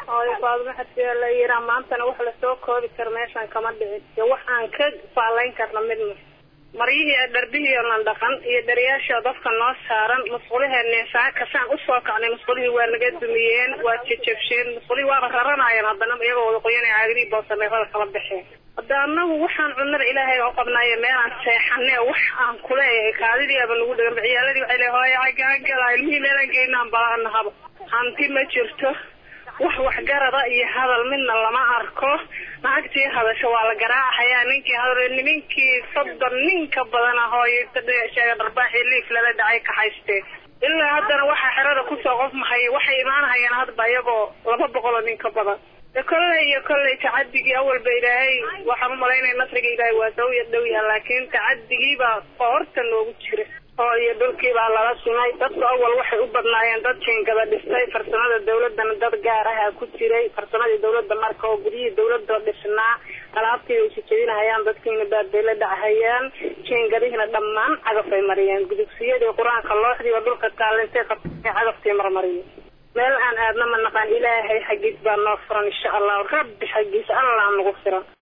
hooyo faadimo xadfiya la yiraa maantana wax lasoo koobi karo meeshan kama dhicin iyo wax aan ka faalayn karna midna maryihii dharbihii oo nan dhaqan iyo dhariyaashii dadka noo saaran musquliheenii saakasaan usoo kacnay musqulihii waa naga dumiyeen waa jejabsheen musqulihii waaba raranayeen haddana iyagoo wada qoyanay caagidii boosameerada kala baxeen hadda anagu waxaan cunada ilaahay oo qabnaayo meelaan seexane wax aan kuleeyahay kaadidii aba nagu dhagan ciyaaladii waxay leey hooya cagaagala ilmihii meelaan geynaan balaanahaba hanti ma jirto wax waxgarada iyo hadal midna lama arko naagtii hadasho waa la garaacayaa ninkii hadal nimankii soddon nin ka badan ah oo sheega dharbaaxii liif lala dhacay ka haystee ilaa haddana waxaa xerada kusoo qof mahaya waxay imaanahayaan hadba iyagoo laba boqol oo nin ka badan de kolley iyo kolley tacadigii awalba ilaahay waxaan umalaynaya nasriga ilaahay waa dhow iyo dhow yaha laakiin tacadigiibaa qoorta noogu jira oo iyo dhulkii baa lala sumay dadku awal waxay u badnaayeen dad jiingada dhistay farsamada dawladana dad gaar aha ku jiray farsamadii dawladda marka oo guryihii dawladoo dhisnaa alaabtii ay sijabinahayaan dadkiina baabay la dhachayaan jiingadihiina dhammaan cagafay mariyeen gudugsiyadii qur-aanka looxdii oo dhulka taalintay qabtay cagaftii marmariyeen meel aan aadna ma naqaan ilaahay xaggiis baa noo furan insha allahu rabbi xaggiis allah nagu firan